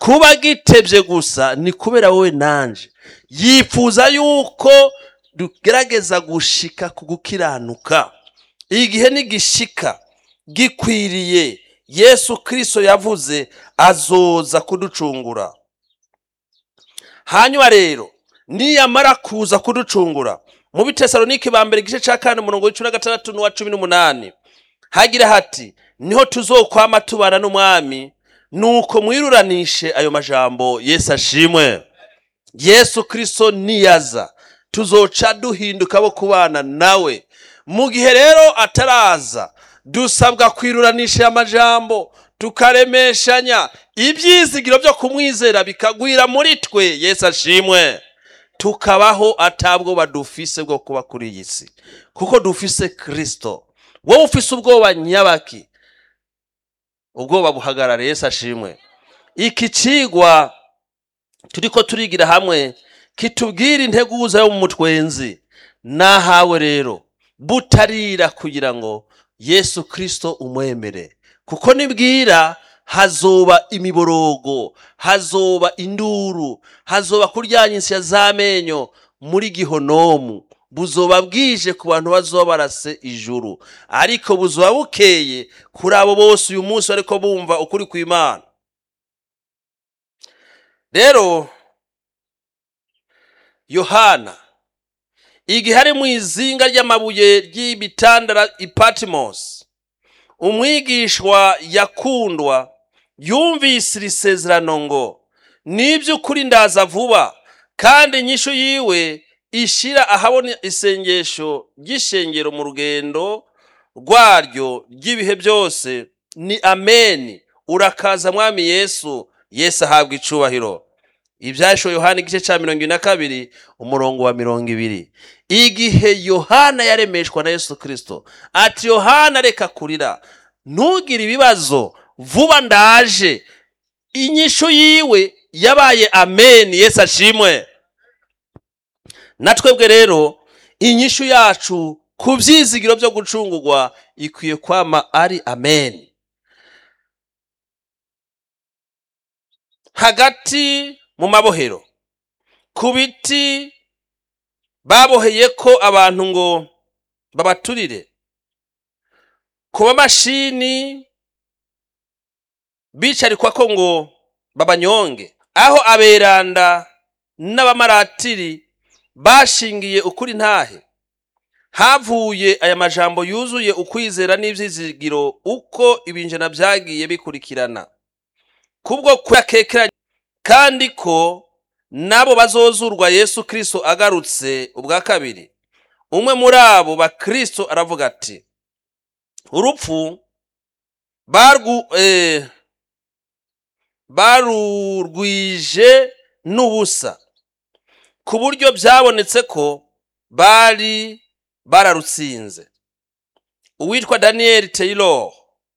kuba gitebye gusa ni kubera wowe nanje yifuza yuko dugerageza gushika ku gukiranuka igihe nigishika gikwiriye yesu kirisito yavuze azoza kuducungura hanyuma rero niyamara kuza kuducungura mu bitesalonike ba mbere igice cya kane umurongo w'icumi na gatandatu n'uwa cumi n'umunani hagira hati niho tuzokwama tubana n'umwami nuko mwiruranishe ayo majambo yesu ashimwe yesu kirisito niyaza tuzoca duhinduka bo kubana nawe mu gihe rero ataraza dusabwa kwiruranisha aya majambo tukaremeshanya ibyizigiro byo kumwizera bikagwira muri twe yesu ashimwe tukabaho atabwoba dufise bwo kuba kuri iyi si kuko dufise kirisito wowe ufise ubwoba nyabaki ubwoba buhagarara yesu ashimwe iki cigwa turiko turigira hamwe kitubwira integuza yo mu mutwenzi nahawe rero butarira kugira ngo yesu kirisito umwemere kuko nibwira hazoba imiborogo hazoba induru hazoba kuryanya insya z'amenyo muri gihonomu buzoba bwije ku bantu bazoba barase ijuru ariko buzoba bukeye kuri abo bose uyu munsi bariko bumva ukuri kw'imana rero yohana igihe ari mu izinga ry'amabuye ry'ibitandara ipatimosi umwigishwa yakundwa yumvise iri sezerano ngo niby'ukuri ndaza vuba kandi inyishu yiwe ishira ahabona isengesho ry'ishengero mu rugendo rwaryo ry'ibihe byose ni ameni urakaza mwami yesu yesu ahabwa icubahiro ibyashoye yohana igice cya mirongo ine na kabiri umurongo wa mirongo ibiri igihe yohana yaremeshwa na yesu kirisito ati yohana reka kurira ntugire ibibazo vuba ndaje inyishu yiwe yabaye ameni yesu ashimwe na twebwe rero inyishu yacu ku byizigiro byo gucungurwa ikwiye kwama ari ameni hagati mu mabohero ku biti baboheye ko abantu ngo babaturire ku bamashini bicarikwa ko ngo babanyonge aho aberanda n'abamaratiri bashingiye ukuri ntahe havuye aya majambo yuzuye ukwizera n'ibyizigiro uko ibinjana byagiye bikurikirana kubwo kuyakekeranya kandi ko nabo bazozurwa yesu kirisito agarutse ubwa kabiri umwe muri abo bakristo aravuga ati urupfu barwu eh, barurwije n'ubusa ku buryo byabonetse ko bari bararutsinze uwitwa daniel taylor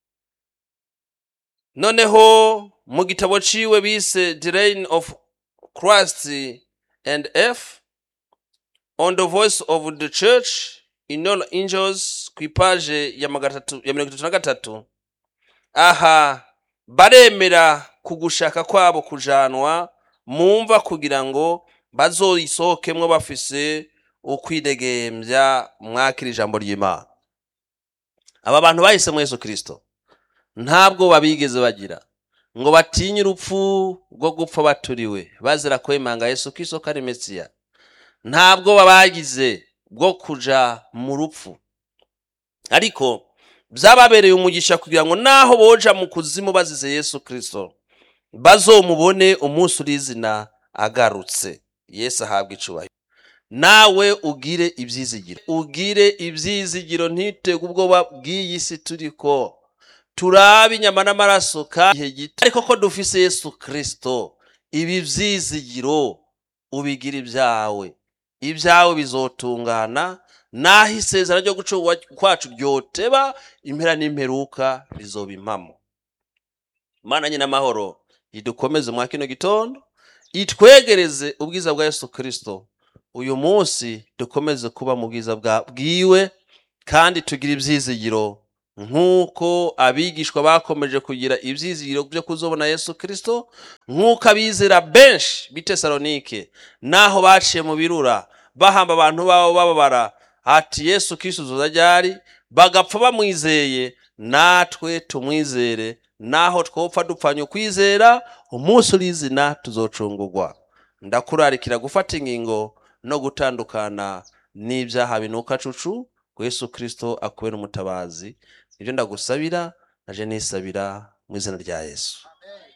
noneho mu gitabo ciwe bise the reign of christ and f on the voice of the church in all angels ku ipaje ya magatatu- ya mirongo itatu na gatatu aha baremera ku gushaka kwabo kujanwa mumva kugira ngo bazoyisohokemwo bafise ukwidegembya mwakira ijambo ry'imana aba bantu bahisemo yesu kirisito ntabwo babigeze bagira ngo batinye urupfu rwo gupfa baturiwe bazira kwemanga yesu kirisito ko ari mesiya ntabwo babagize bwo kuja mu rupfu ariko byababereye umugisha kugira ngo naho boja mu kuzimu bazize yesu kirisito bazomubone umunsi urizina agarutse yesu ahabwa icubahiro nawe ugire ibyizigiro ugire ibyizigiro ntitege ubwoba bw'iyi si turiko turabe inyama n'amaraso kandi igihe gito ariko ko dufise yesu kirisito ibi byizigiro ubigira ibyawe ibyawe bizotungana naho isezerano ryo gucungwa kwacu ryoteba impera n'imperuka rizoba impamo mana nyine amahoro idukomeze mwa kino gitondo itwegereze ubwiza bwa yesu kirisito uyu munsi dukomeze kuba mu bwiza bwa bwiwe kandi tugire ibyizigiro nk'uko abigishwa bakomeje kugira ibyizigiro byo kuzobona yesu kirisito nk'uko abizera benshi b'i tesalonike n'aho baciye mu birura bahamba abantu babo bababara ati yesu kirisito uzoza ryari bagapfa bamwizeye natwe tumwizere naho twopfa dupfanye ukwizera umunsi urizina tuzocungurwa ndakurarikira gufata ingingo no gutandukana n'ibyaha binuka cucu ngo yesu kirisito akubera umutabazi nibyo ndagusabira naje nisabira mu izina rya yesu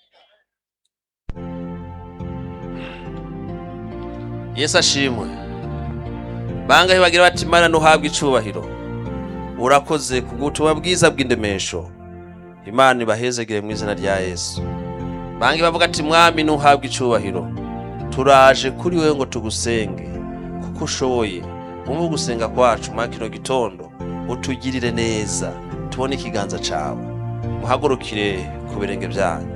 yesu ashimwe bangahe bagira bati mana ntuhabwe icubahiro urakoze ku butumwa bwiza bw'indemesho imana ibahezegere mu izina rya yesu bangahe bavuga ati mwami ntuhabwe icubahiro turaje kuri wowe ngo tugusenge kuko ushoboye wumve gusenga kwacu muri kino gitondo utugirire neza tubone ikiganza cyawe muhagurukire ku birenge byanyu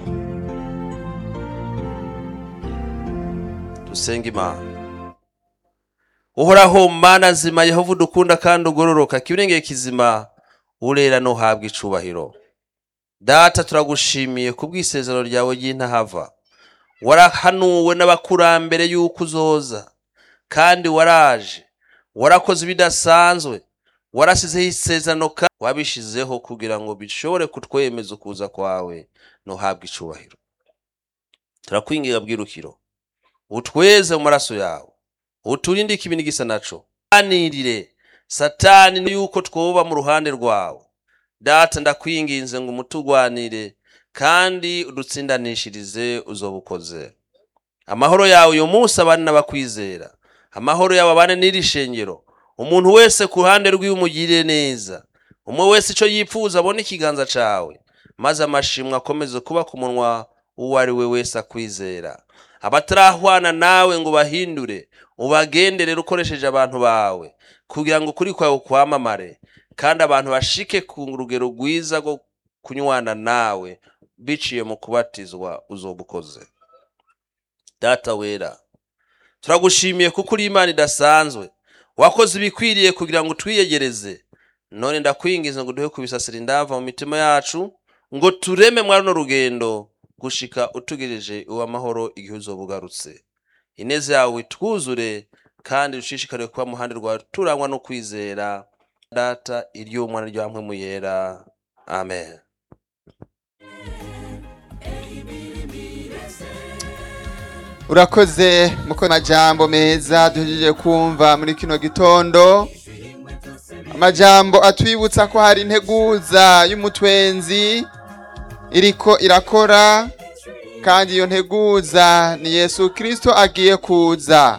dusenge imana uhoraho mana nzima yehova udukunda kandi ugororoka kibirengeye kizima urera ntuhabwe icubahiro data turagushimiye ku bw'isezerano ryawe ry'intahava warahanuwe n'abakurambere y'uko uzoza kandi waraje warakoze ibidasanzwe warasizeho isezerano kandi wabishizeho kugira ngo bishobore kutwemeza ukuza kwawe ntuhabwe icubahiro turakwinginga bwirukiro utweze mu maraso yawe uturinde ikibi n'igisa naco anirire satani yuko twoba mu ruhande rwawe data ndakwinginze ngo umutugwanire kandi udutsindanishirize uzoba ukoze amahoro yawe uyu munsi abane n'abakwizera amahoro yawe abane n'iri shengero umuntu wese ku ruhande rw'iwe umugirire neza umwe wese icyo yipfuza abone ikiganza cawe maze amashimwe akomeze kuba ku munwa uwo ari we wese akwizera abatarahwana nawe ngo bahindure ubagenderere ukoresheje abantu bawe kugira ngo ukuri kwawe kwamamare kandi abantu bashike ku rugero rwiza rwo kunywana nawe biciye mu kubatizwa uzoba ukoze data wera turagushimiye kuko uri imana idasanzwe wakoze ibikwiriye kugira ngo utwiyegereze none ndakwingiza ngo duhe kubisasira indava mu mitima yacu ngo tureme mwa runo rugendo gushika utugejeje uw'amahoro igihe uzoba ugarutse ineza yawe twuzure kandi dushishikariye kuba mu ruhande rwawe turangwa no kwizera data iry'umwana rya mpwemu yera amen urakoze muko amajambo meza duhejeje kumva muri kino gitondo amajambo atwibutsa ko hari integuza y'umutwenzi iriko irakora kandi iyo nteguza ni yesu kirisito agiye kuza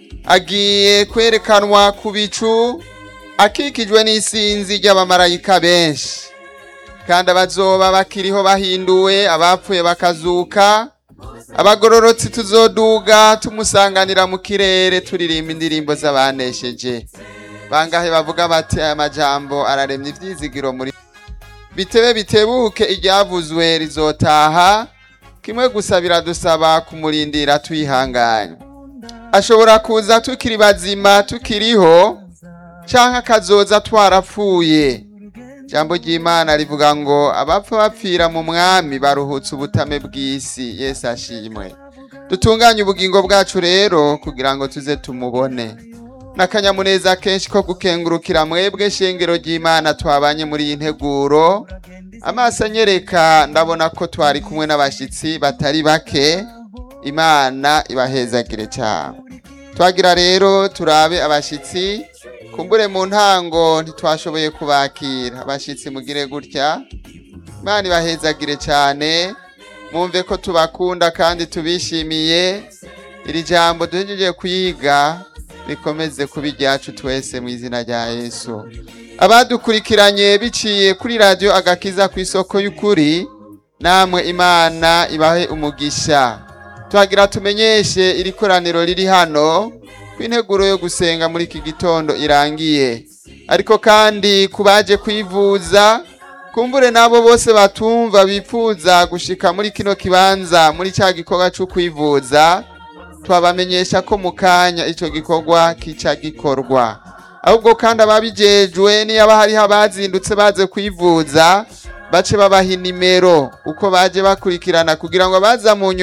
agiye kwerekanwa ku bicu akikijwe n'isinzi ry'abamarayika benshi kandi abazoba bakiriho bahinduwe abapfuye bakazuka abagororotsi tuzoduga tumusanganira mu kirere turirimba indirimbo z'abanesheje bangahe bavuga bati aya majambo araremye ibyizigiro muri bitebe bitebuke iryavuzwe rizotaha kimwe gusa biradusaba kumurindira tuyihanganye ashobora kuza tukiri bazima tukiriho canke akazoza twarapfuye ijambo ry'imana rivuga ngo abapfa bapfira mu mwami baruhutse ubutame bw'isi yesu ashimwe dutunganye ubugingo bwacu rero kugira ngo tuze tumubone n'akanyamuneza kenshi ko gukengurukira mwebwe shengero ry'imana twabanye muri iyi nteguro amaso anyereka ndabona ko twari kumwe n'abashyitsi batari bake imana ibahezagire cyane twagira rero turabe abashyitsi kumbure mu ntango ntitwashoboye kubakira abashyitsi mugire gutya imana ibahezagire cyane mwumve ko tubakunda kandi tubishimiye iri jambo duhejeje kuyiga rikomeze kuba iryacu twese mu izina rya yesu abadukurikiranye biciye kuri radiyo agakiza ku isoko y'ukuri namwe imana ibahe umugisha tuhagira tumenyeshe iri koraniro riri hano ko integuro yo gusenga muri iki gitondo irangiye ariko kandi ku baje kwivuza kumbure n'abo bose batumva bifuza gushika muri kino kibanza muri cya gikorwa cyo kwivuza twabamenyesha ko mu kanya icyo gikorwa kica gikorwa ahubwo kandi ababijejwe niyaba hariho abazindutse baze kwivuza bace babaha inimero uko baje bakurikirana kugira ngo abaza mu